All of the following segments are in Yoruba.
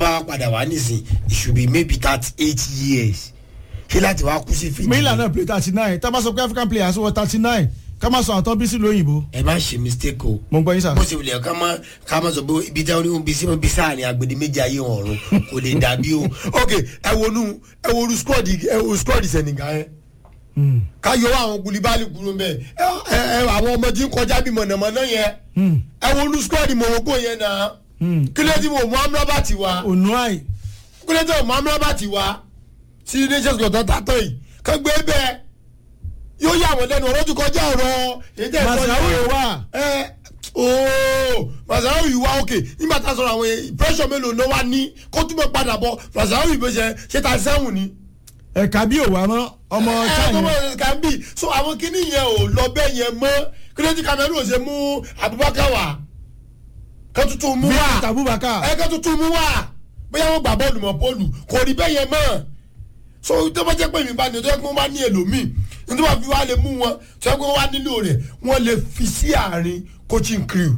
bá wá padà wá nísìn it should be maybe thirty eight years ṣé láti wá kú sí fìdí. mílíọ̀nù náà play thirty nine tá a bá sọ pé african players wọ thirty nine ká má sọ àtọ́ bí sí lóyìnbó ẹ má ṣe mistake o mo ń gbọ́ yín sà. bó ṣe wulẹ̀ ká má ká má sọ pé ibi tí wọ́n bí sí wọn bí sáàrin agbede méjì ayé wọn ọ̀run kò lè dàbí o ok ẹ wonú ẹ wonú squad ẹ wo squad Senegal yẹn ká yọ àwọn gulibali kúrò mbẹ ẹ ẹ àwọn ọmọ tí ń kọjá bí mọ̀nàmọ́ná yẹn ẹ wonú squad Morocco yẹn náà kílẹ̀ tí mo mú amúrábàtì wá onuai kílẹ̀ tí mo mú amúrábàtì wá sí nations cup tó tàtọ̀ yìí ká gbé bẹ́ẹ̀ yóò yà wọ́n lẹ́nu ọ̀rọ̀ tó kọjá ọ̀rọ̀ èyí tẹ́ ẹ sọ masawu yẹn yóò wà ẹ ooo masawu yìí wá òkè nígbà tá a sọ̀rọ̀ àwọn pressure mélòó ló wá ní kó túbọ̀ padà bọ̀ masawu yìí bó ṣe ṣe ta sẹ́wọ̀n ni. ẹ̀ka bí òwà mọ́ ọmọ ẹ ẹ china kọ́mọ kan bí so àwọn kinní yẹn ò lọ bẹ́ẹ̀ yẹn mọ́ kílódé Cameroon ò ṣe mú Abubakar wá kó tuntun mú Vincent wá Abubakar ẹ kó tuntun mú wá bóyá wọn gbà bọ́ọ̀lù mọ́ bọ́ọ̀lù kò rí bẹ́ẹ̀ yẹn mọ́ so tó bá jẹ́ pé mi bá ní ọjọ́ pé wọ́n bá ní èlòmíì nítorí wọ́n fi wá lè mú wọn tó yẹ pé wọ́n wá nílò rẹ̀ wọ́n lè fi sí àárín coaching crew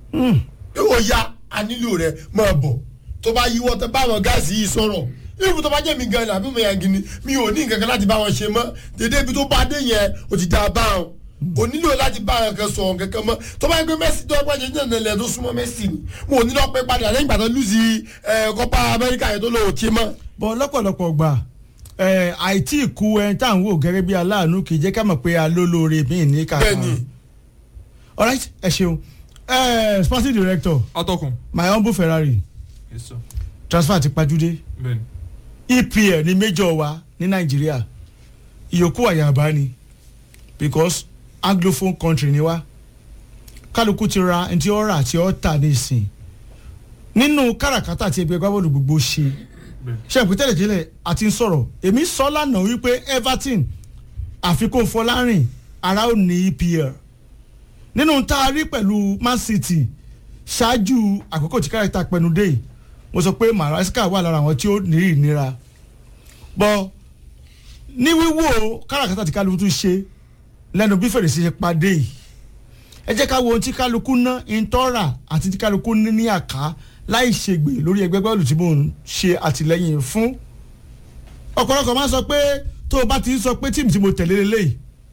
ó yá a nílò rẹ̀ máa bọ̀ tó bá yíwọ́ tó bá àwọn gáàsì yìí sọ̀rọ̀ irú tó bá jẹ́ mi gan àbí mo yàn gini mi ò ní nǹkan kan láti bá wọn ṣe mọ́ dédé ibi tó bá dé yẹn ó ti dá a bá wọn kò nílò láti bá àwọn kan sọ̀rọ̀ kankan mọ́ tó bá yẹ pé Messi tó ẹgbẹ́ jẹ́ jẹ́ nílẹ̀ tó súnmọ́ Messi ni mo ò ní lọ́ọ́ pẹ́ padà lẹ́yìn ìgbà tó lùsì Copa America yẹn tó lọ́ọ́ ṣe mọ́. bọ́ lọ́pọ̀lọpọ̀ gbà ẹ̀ àìtí ìkú ẹ̀ tá à ń wò gẹ́gẹ́ bí aláàánú kì í jẹ́ ká mọ̀ pé alólóore mi ní kàkà. bẹ́ẹ̀ni alright ẹ ṣeun ẹ̀ sporting director atọ́kùn. my humble Ferrari yes sir transfer ti pajúdé bẹ́ẹ̀ni. EPL ní major wa ní Nàìjíríà ìyókù àyàbá ni because anglophone country ni wa kálukú ti ra ẹni tí ó rà tí ó tà ní ìsìn nínú káràkátà tí ẹgbẹ́ gbábọ́ọ̀lù gbogbo ṣe ṣe ìpín tẹ́lẹ̀tẹ́lẹ̀ àti ń sọ̀rọ̀ èmi sọ lánàá wípé Everton àfikún Fọlárìn ara ò ní EPL nínú tá a rí pẹ̀lú Man City ṣáájú àkókò tí káràkátà pẹnu dé yìí mo sọ pé Maresca wà lára àwọn tí ó ní ìnira bọ́ ní wíwò káràkátà tí kálukú tún ṣe lẹ́nu bí fèrèsé ṣe padé yìí ẹ jẹ́ ká wo ohun tí kálukú ná ìtọ́ra àti tí kálukú ní ní àká láì ṣègbè lórí ẹgbẹ́ bọ́ọ̀lù tí mò ń ṣe àtìlẹ́yìn fún ọ̀pọ̀lọpọ̀ máa ń sọ pé tó o bá ti ń sọ pé tíìmù tí mo tẹ̀lé lélẹ́yìí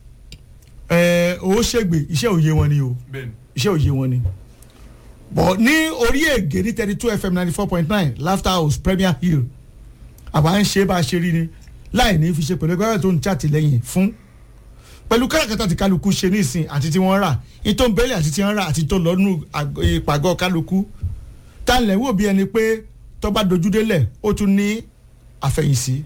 ẹ̀ ò ṣègbè iṣẹ́ òye wọn ni o bẹ́ẹ̀ni. iṣẹ́ òye wọn ni bọ̀ ní orí ègé ní thirty two fm ninety four point nine laughter house premier hill àwa ń ṣe bá a ṣe rí ni láì ní fi ṣe pẹ̀lú ẹgbẹ́ tó ń ṣàtìlẹ́yìn fún pẹ̀lú káràkátà tí kálukú ṣe nísìn àti tí wọ́n rà ìtò bẹ́ẹ̀lì àti tí wọ́n rà àti tó lọ́nù ìpàgọ́ kálukú tá lẹ̀ wò bí ẹni pé tó bá dojú délẹ̀ ó tún ní àfẹ̀yìnsí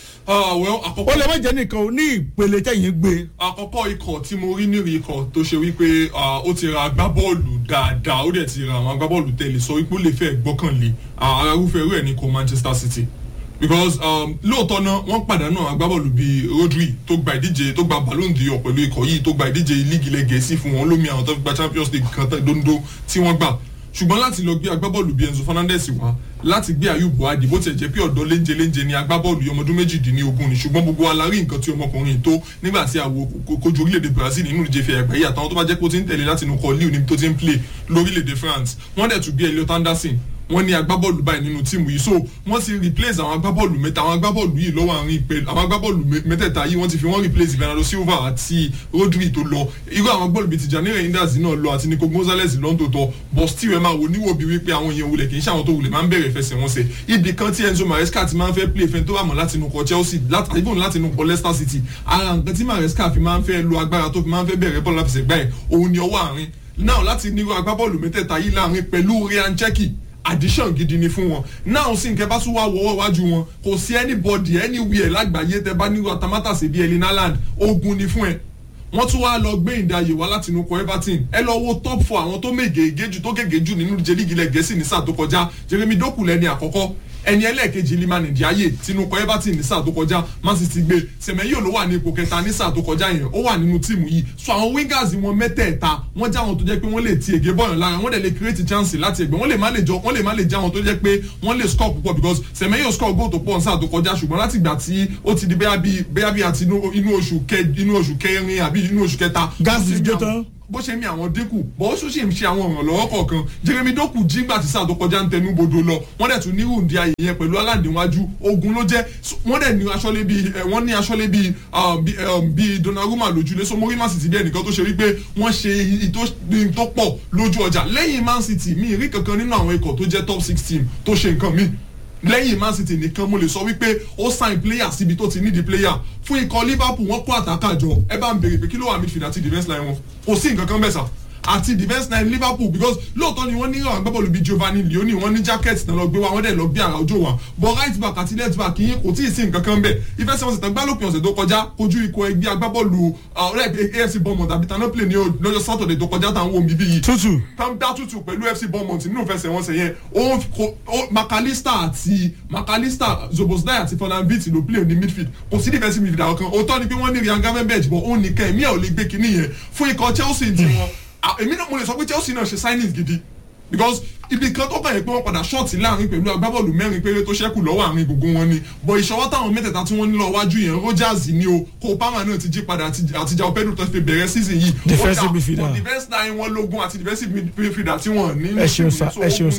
ah well ó àkọ́kọ́ lè má jẹ́ nìkan o ní ìpele tẹ̀yìn gbé àkọ́kọ́ ikọ̀ tí mo rí nírì ikọ̀ tó ṣe wípé ah, ó ti ra agbábọ́ọ̀lù dáadáa ó dẹ̀ ti ra àwọn agbábọ́ọ̀lù tẹ̀lé sọ wípé ó lè fẹ́ gbọ́kànlé ah, ara irúfẹ́ irú ẹ̀ ní kò Manchester City because um, lóòótọ́ náà wọ́n pàdánù àwọn agbábọ́ọ̀lù bíi Rodri tó gba ìdíje tó gba Ballon d'Or pẹ̀lú ikọ̀ yìí tó gba ìdíje líìgì ilẹ̀ Gẹ̀ẹ́sì fún wọn lómi àwọn tó fi gba Champions League kan tán dondo tí wọ́n gbà ṣùgbọ́n láti lọ gbé agbábọ́ọ̀lù bíi Enzo Fernandez wá láti gbé Ayub Buhadi bó tiẹ̀ jẹ́ pé ọ̀dọ́ léńjẹ léńjẹ ni agbábọ́ọ̀lù yìí ọmọdún méjìdínlógún ni ṣùgbọ́n gbogbo alárí nǹkan tí ọmọkùnrin tó nígbà tí àwo kojú orílẹ̀-èdè Brazil nínú ìdíje fi ẹ̀gbẹ́ yìí àtàwọn tó bá jẹ́ pé ó ti ń tẹ̀lé láti inú kọ́ líù níbi tó ti ń play lórílẹ̀-èdè France wọ́n dẹ̀ tún gbé Elliot Anderson wọ́n ní agbábọ́ọ̀lù báyìí nínú tíìmù yìí so wọ́n ti replace àwọn agbábọ́ọ̀lù mẹ́ta àwọn agbábọ́ọ̀lù yìí lọ́wọ́ àárín ìpè àwọn agbábọ́ọ̀lù mẹ́tẹ̀ẹ̀ta yìí wọ́n ti fi wọ́n replace Bernardo Silva àti Rodri tó lọ irú àwọn agbábọ́ọ̀lù bíi Tijani Reinders náà lọ àti Nico Gonzalez lọ́ńtòtọ́ but still ẹ máa wò níwò bí wípé àwọn èèyàn wulẹ̀ kì í ṣe àwọn tó wulẹ̀ máa ń bẹ̀rẹ̀ fẹsẹ̀ wọn sẹ̀ ibì kan tí Enzo Maresca ti máa ń fẹ́ play fẹ́ tó wà mọ́ láti inú kọ Chelsea láti ibùn láti inú kọ Leicester City ara nǹkan tí Maresca fi máa ń fẹ́ lo agbára tó fi máa ń fẹ́ bẹ̀rẹ̀ bọ́ọ̀lù láfẹsẹ̀gbá ẹ̀ òun ni ọwọ́ àárín náà láti nírú agbábọ́ọ̀lù mẹ́tẹ̀ẹ̀ta yìí láàrin pẹ̀lú Ryan Cherki addition gidi ni fún wọn náà sì nkẹ́ bá tún wá wọ́wọ́ wájú wọn kò sí anybody anywhere lágbàáyé tẹ bá nírú atamátàsí bíi Erling Haaland ogun ni fún ẹ wọ́n tún wá lọ gbé ìdáyè wá láti inú kọ Everton ẹ lọ wo top four àwọn tó mègègé jù tó gègé jù nínú ìje líìgì ilẹ̀ Gẹ̀ẹ́sì ní sáà tó kọjá Jeremy Doku lẹ́ni àkọ́kọ́ ẹni ẹlẹ́ẹ̀kejì lima nìdíáyè tinúkọ Everton ní sáà tó kọjá Man City gbé Semenyo ló wà ní ipò kẹta ní sáà tó kọjá yẹn ó wà nínú tíìmù yìí so àwọn wingers wọn mẹ́tẹ̀ẹ̀ta wọ́n já wọn tó jẹ́ pé wọ́n lè ti ègé bọ́ọ̀yàn lára wọ́n dẹ̀ lè create chance láti ẹgbẹ́ wọ́n lè má lè jọ wọ́n lè má lè já wọn tó jẹ́ pé wọ́n lè score púpọ̀ because Semenyo score goal tó pọ̀ ní sáà tó kọjá ṣùgbọ́n láti ìgbà tí ó ti di bẹ́ẹ̀ bí bẹ́ẹ̀ bí àti inú oṣù kẹ inú oṣù kẹrin àbí inú oṣù kẹta gáàsì ti dé tán bó ṣe mi àwọn dínkù bó ṣó ṣì ń ṣe àwọn ìrànlọ́wọ́ kọ̀ọ̀kan jeremy doku jígbà tí sáà tó kọjá ń tẹnu bodò lọ wọ́n dẹ̀ tún ní rúndì ayé yẹn pẹ̀lú aládìwájú ogun ló jẹ́ So, wọ́n dẹ̀ ní aṣọ́lé bíi ẹ̀, wọ́n ní aṣọ́lé bíi um, bíi, um, bíi donnarumma lójúlé so mo rí man city bí ẹnìkan tó ṣe wípé wọ́n ṣe iyì tó iyì tó pọ̀ lójú ọjà lẹ́yìn man city mi rí kankan nínú àwọn ikọ̀ tó jẹ́ top six team tó ṣe nǹkan míì lẹ́yìn man city nìkan mo lè sọ wípé ó sign player síbi tó ti nídìí player fún ikọ̀ liverpool wọ́n kó àtàkà jọ ẹ bá ń béèrè pé kí ló wà midfield àti defence line wọn kò sí nǹkan kan bẹ́ẹ̀ sà àti defence line liverpool because lóòótọ́ ni wọ́n ní àwọn agbábọ́ọ̀lù bíi giovanni leoni wọ́n ní jacket náà lọ gbé wa wọ́n dẹ̀ lọ gbé àrà ojú wa but right back àti left back yín kò tí ì sí nǹkan kan bẹ́ẹ̀ ìfẹsẹ̀wọnsẹ̀ tán gbálòpin ọ̀sẹ̀ tó kọjá kojú ikọ̀ ẹgbẹ́ agbábọ́ọ̀lù ọ̀rẹ́ afc bournemouth àbí tano play ní lọ́jọ́ saturday tó kọjá táwọn omi bíi tútù tam dá tútù pẹ̀lú fc bournemouth nínú ìfẹsẹ̀wọnsẹ̀ yẹn ó kò- ó makalista àti makalista zobosdai àti fọlábìtì ló play ní midfield kò sí defensive midfield àwọn kan òótọ́ ni pé wọ́n ní ryan gavenberg bọ̀ ó nìkan ẹ̀mí ẹ̀ ò lè gbé kinní yẹn fún ikọ̀ chelsea ti wọn à, èmi náà mo lè sọ pé chelsea náà ṣe signings gidi because ibi kan tó kàn yẹn pé wọ́n padà ṣọ́ọ̀tì láàrin pẹ̀lú agbábọ́ọ̀lù mẹ́rin péré tó ṣẹ́kù lọ́wọ́ àárín gbogbo wọn ni bọ̀ ìṣọwọ́ táwọn mẹ́tẹ̀ẹ̀ta tí wọ́n ní lọ wájú yẹn rogers ni o kó palmer náà ti jí padà àti àti jao pedro tó fi bẹ̀rẹ̀ season yìí Ó Defensive dà, midfielder. but defense line wọn lógún àti defensive midfielder tí wọ́n ní. ẹ ṣeun sa ẹ ṣeun sa.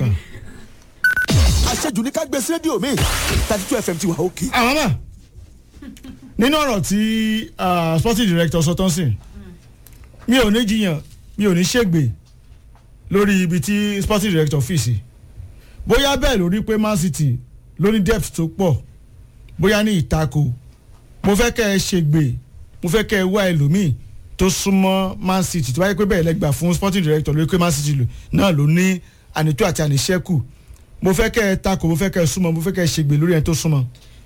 àṣejù ní ká gbé sí rédíò mi thirty two fm ti wà òkè. àwọn náà nínú ọ̀rọ̀ tí ah, sporting director sọ tán sìn mi ò ní jiyàn mi ò ní ṣègbè lórí ibi tí sporting director fi sí bóyá bẹ́ẹ̀ lórí pé man city ló ní depth tó pọ̀ bóyá ní ìtako mo fẹ́ kẹ́ ẹ ṣègbè mo fẹ́ kẹ́ ẹ wá ẹlòmíì tó súnmọ́ man city tó bá yẹ pé bẹ́ẹ̀ lẹ́gbàá fún sporting director lórí pé man city lò- náà ló ní ànító àti àníṣẹ́kù mo fẹ́ kẹ́ ẹ takò mo fẹ́ kẹ́ ẹ súnmọ́ mo fẹ́ kẹ́ ẹ ṣègbè lórí ẹni tó súnmọ́.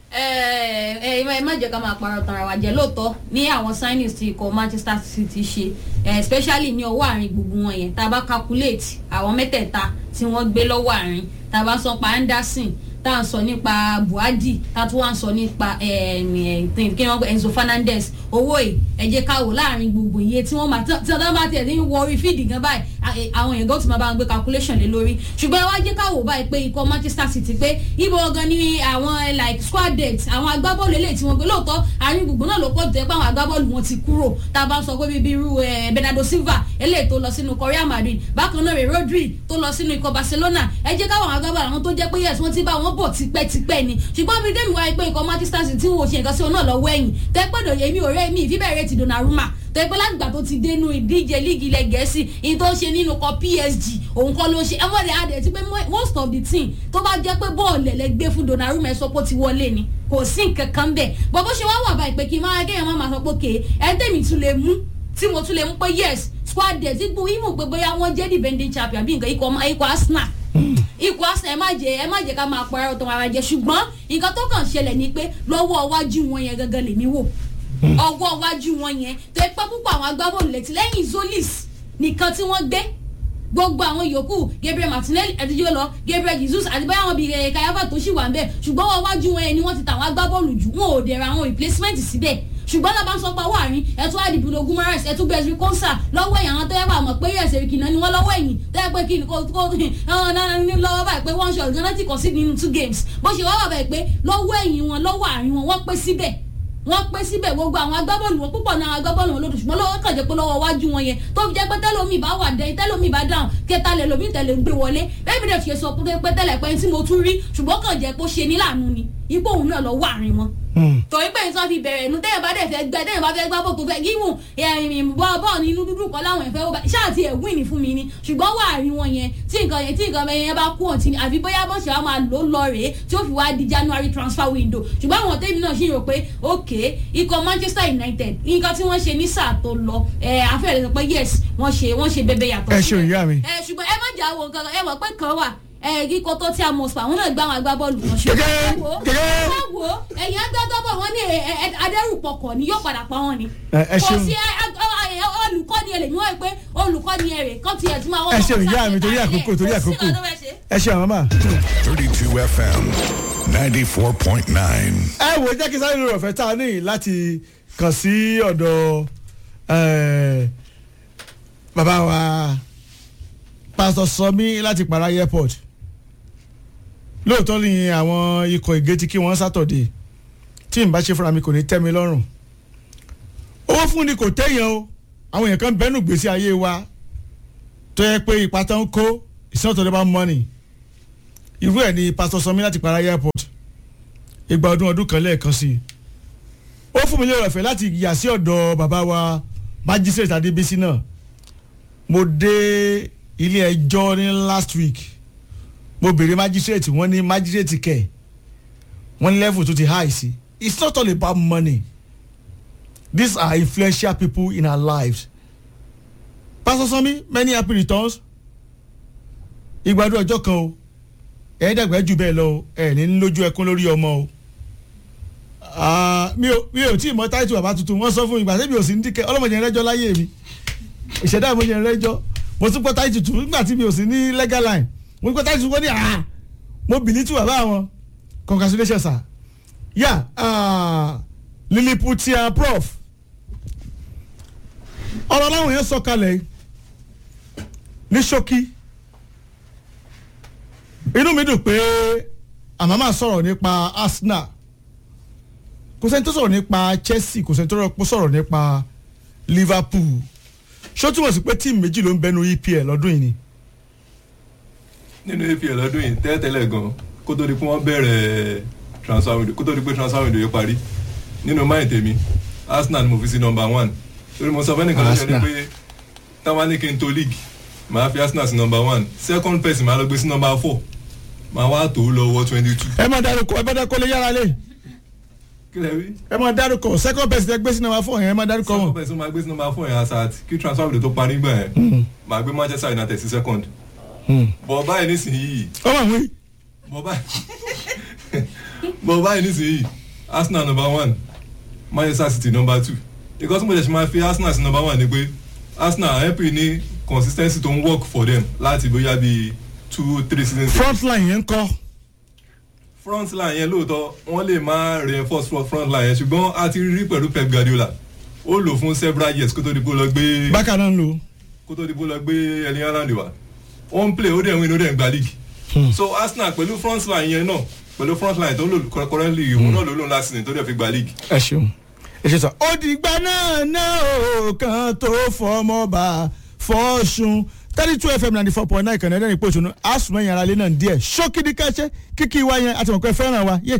ẹ ẹ ẹ má jẹ́ ká máa parọ́ tara wa jẹ́ lóòótọ́ ní àwọn signings tí ikọ̀ manchester city ṣe eh, especially ní ọwọ́ àárín gbogbo wọn yẹn tá a bá calculate àwọn mẹ́tẹ̀ẹ̀ta tí wọ́n gbé lọ́wọ́ àárín tá a bá sọ pa anderson tá a sọ nípa buhari tá a tún wá ń sọ nípa em, eh, kí wọ́n pè enzo fernandez owó ẹ̀ ẹ jẹ́ ká wò láàrin gbogbo iye tí wọ́n máa tí wọ́n bá tiẹ̀ ní wọ orí fíìdì gan báyìí a- eh, àwọn èèyàn gan ti máa bá wọn gbé calculation lé lórí ṣùgbọ́n ẹ wá jẹ́ ká wò báyìí pé ikọ̀ manchester city pé ibo gan ni àwọn eh, like squad depth àwọn agbábọ́ọ̀lù eléyìí tí wọ́n gbé lóòótọ́ àárín gbogbo náà ló pọ̀ jù tẹ́ pé àwọn agbábọ́ọ̀lù wọn ti kúrò tá a bá ń sọ pé bíbí irú eh, bernardo silva eléyìí tó lọ sínú korea madrid bákan náà rè rodri tó lọ sínú ikọ̀ barcelona ẹ jẹ́ káwọn agbábọ́ọ̀lù àwọn tó jẹ́ pé yes wọ́n ti bá wọn bọ̀ tipẹ́tipẹ́ ni ṣùgbọ́n bí dèmi wáyé pé ikọ̀ manchester city tí wọ́n ò ṣe nǹkan sí wọn náà lọ́wọ́ ẹ̀yìn tẹ́ pẹ́ẹ́dọ̀ èmi ò rẹ́ mi ìfíbẹ̀rẹ̀ ti donnarumma tẹ́ pé látìgbà tó ti dénú ìdíje líìgì ilẹ̀ gẹ̀ẹ́sì ìyẹn tó ń ṣe nínú kọ psg òun kọ́ ló ń ṣe ẹ wọ́n rẹ̀ adẹ̀ ti pé mo- most of the team tó bá jẹ́ pé bọ́ọ̀lù ẹ̀lẹ́gbẹ́ fún donnarumma ẹ sọ pé ó ti wọlé ni kò sí nǹkan kan bẹ́ẹ̀ bọ́ bó ṣe wá wà báyìí pé kí n máa kéèyàn má máa sọ pé kéè ẹ tẹ̀mí tún lè mú tí mo tún lè mú pé yes squad debt ipò ìmọ̀ pé bóyá wọ́n jẹ́ defending champion bí nǹkan ikọ̀ ikọ̀ arsenal ikọ̀ arsenal ẹ má jẹ ẹ má jẹ ká máa parọ́ tó máa jẹ ṣùgbọ́n nǹkan tó kàn ṣẹlẹ̀ ni pé lọ́wọ́ iwájú wọn yẹn gangan lèmi wò ọwọ́ iwájú wọn yẹn tó ipá púpọ̀ àwọn agbábọ́ọ̀lù létí lẹ́yìn zolis nìkan tí wọ́n gbé gbogbo àwọn yòókù gabriel martinelli ẹdíjọ lọ gabriel jesus àti báyà wọn bí ẹ kayaba tó ṣì wà ń bẹ ṣùgbọ́n wọn wájú wọn yẹn ni wọ́n ti tàwọn agbábọ́ọ̀lù jù wọn ò dẹ̀ra àwọn replacement síbẹ̀ ṣùgbọ́n náà bá ń sọ pa wáàrin ẹtú àdìbò gumares ẹtú gbẹ̀sì kọ́nsà lọ́wọ́ ẹ̀yìn àwọn tó yẹ kó àmọ̀ pé yẹ̀sẹ̀ kìnnà ni wọ́n lọ́wọ́ ẹ̀yìn tó yẹ pé kí ni kò kò ọ̀hún náà ní lọ́wọ́ báyìí pé one shot gan-an ti kọ̀ sí nínú two games bó ṣe wá wà báyìí pé lọ́wọ́ ẹ̀yìn wọn lọ́wọ́ àárín wọn wọ́n pé síbẹ̀ wọ́n pé síbẹ̀ gbogbo àwọn agbábọ́ọ̀lù wọn púpọ̀ náà agbábọ́ọ̀lù wọn lòdù ṣùgbọ́n lọ́wọ́ kàn jẹ́ pé lọ́wọ́ wájú wọn yẹn tó fi jẹ́ pé tẹ́lómi bá wà dẹ́yìn tẹ́lómi bá dáhùn kẹta lẹ̀ lómi tẹ̀lé gbé wọlé bẹ́ẹ̀ bí dẹ̀ ṣe sọ pé tẹ́lẹ̀ pé tí mo tún rí ṣùgbọ́n kàn jẹ́ pé ó ṣe ní láàánú ni ipò òun náà lọ wà àárín wọn torí pé nǹkan fi bẹ̀rẹ̀ nu tẹ́yẹ̀ bá dẹ̀ fẹ́ gbẹ tẹ́yẹ̀ bá fẹ́ gbá bọ̀ tó fẹ́ gíwùn ẹ̀yìn bọ́ bọ́ọ̀ ní inú dúdú kan láwọn ẹ̀fẹ́ ó bá ṣáà ti ẹ̀ win ní fún mi ni ṣùgbọ́n wà á rí wọn yẹn tí nǹkan yẹn tí nǹkan yẹn bá kú ọ̀tí ni àfi bóyá bọ́ọ̀ ṣe wá máa lò ó lọ rèé tí ó fi wá di january transfer window ṣùgbọ́n àwọn tẹ́mi náà ṣì rò pé ok ikọ̀ manchester united nǹkan tí wọ́n ṣe ní sáà tó lọ ẹ̀ afẹ́rẹ́ sọ pé yes wọ́n ṣe wọ́n ṣe bẹ́bẹ́ yàtọ̀ Ẹ ṣeun, ìyá mi. ẹ̀ ṣùgbọ́n ẹ má jà wọ nǹkan ẹ mọ̀ pé kan wà ẹ kíkọ tó tí a mọ̀ spa àwọn náà gbá àwọn agbábọ́ọ̀lù wọn ṣe. Gẹ́gẹ́, ẹ wo gẹ́gẹ́. ẹ wo ẹ̀yìn agbábọ́ọ̀lù wọn ní ẹ- ẹ- adẹ́rùpọ̀kọ̀ ni yóò padà pa wọn ni. Ẹ- ẹ kò ṣeun. sí ẹ- ẹ- ẹ- olùkọ́ni ẹ̀ lè ní wọ́n pé olùkọ́ni ẹ̀ rè kọ́ tiẹ̀ tí máa wọ́n. Ẹ ṣeun, ìyá mi, torí àkókò, torí àkókò. ẹ ṣe àwọn máa. 32 FM 94.9. ẹ wò jẹ́ kí sáré lórí ọ̀fẹ́ tá a ní láti kàn sí ọ̀dọ̀ eh, bàbá wa pásítọ̀ sọmí láti para airport lóòótọ́ ni àwọn ikọ̀ ìgétí kí wọ́n sátọ̀dé tí n bá ṣe fúnra mi kò ní tẹ́ mi lọ́rùn owó fún ni kò tẹ́yàn o àwọn èèyàn kan bẹ́nu gbèsè ayé wa tó yẹ pé ipa tán kó ìsọ́tọ̀ ló bá mọ́nì irú ẹ̀ ni pásítọ̀ sanmi láti para airport ìgbà ọdún ọdún kan lẹ́ẹ̀kan sí i ó fún mi lérò ọ̀fẹ́ láti yà sí ọ̀dọ̀ bàbá wa magistrate adébísí náà mo dé ilé ẹjọ́ ní last week mo béèrè magistrate wọ́n ní magistrate kẹ̀ wọ́n ní level tó ti high sí it's not all about money these are influential people in our lives pastor sanmi many happy returns ìgbádùn ọjọ́ kan o ẹ̀ẹ́dẹ̀gbẹ́ jù bẹ́ẹ̀ lọ o ẹ̀ ní lójú ẹkún lórí ọmọ o Ah, mi ò mi ò tí ì mọ táìtù bàbá tuntun wọ́n sọ fún mi gbàtẹ́ mi ò sí ní dìkẹ́ ọlọ́mọdé rẹ́jọ́ láyé mi ìṣẹ̀dá ìmọ̀jẹ̀ rẹ́jọ́ mo tún pọ̀ táìtù tù nígbà tí mi ò sí ní legal line mo tún pọ̀ táìtù wọ́n ní à mo bìlí tù bàbá wọn congratulations sir yà liliputia prof ọ̀rọ̀ láwọn yẹn sọ kalẹ̀ ní ṣókí inú mi dùn pé àmọ́ máa sọ̀rọ̀ nípa arsenal kò sẹ́ni tó sọ̀rọ̀ nípa chelsea kò sẹ́ni tó sọ̀rọ̀ nípa liverpool ṣó túmọ̀ sí pé tíìmù méjì ló ń bẹnu epl lọ́dún yìí ni. nínú apl ọdún yìí tẹ́lẹ̀tẹ́lẹ̀ gan kó tó di pé wọ́n bẹ̀rẹ̀ transfer window kó tó di pé transfer window yìí parí nínú máyì tèmi arsenal ni mo fi sí number one torí mo sọ fẹ́ nìkan lọ́jọ́ ni Arsenal. pé táwọn ní kí n tó league màá fi arsenal sí number one second person màá lọ gbé sí number four màá wá tó lọ wọ twenty two ẹ máa dárúkọ ẹ bá dárúkọ lè yára lé kí lẹ rí ẹ máa dárúkọ second person ẹ gbé sí number four yẹn ẹ máa dárúkọ second wọn. person máa gbé sí number four yẹn asat kí transfer window tó parí gbà yẹn màá gbé manchester united sí second bọ̀ báyìí nísìnyí ọmọ àwọn yìí bọ̀ báyìí bọ̀ báyìí nísìnyí arsenal number one manchester city number two because mo jẹ́ ṣe máa fi arsenal sí number one ni pé arsenal help ní consistency tó ń work for them láti bóyá bíi two three seasons. front line yẹn ń kọ́ front line yẹn lóòótọ́ wọ́n lè máa reinforce front front line yẹn ṣùgbọ́n a ti rí pẹ̀lú pep guardiola ó lò fún several years kó tó di bó lọ gbé bákan náà ń lò kó tó di bó lọ gbé ẹni haaland wá ó ń play ó dẹ̀ ń win ó dẹ̀ ń gba league so arsenal pẹ̀lú front line yẹn náà pẹ̀lú front line tó ń lò currently òun náà ló lò last season tó dẹ̀ fi gba league. ẹ ṣeun ẹ ṣe sọ. òdìgbà náà náà ò kan tó fọmọ bá fọ́ọ̀ṣun thirty two fm ninety four point nine kànáà ẹ̀dẹ́rìn pòṣónú asùnmọ̀ ẹ̀yìn ara lé náà díẹ̀ ṣókìdí káṣẹ́ kíkì wá yẹn àti mọ̀pẹ́ fẹ́ràn wa yé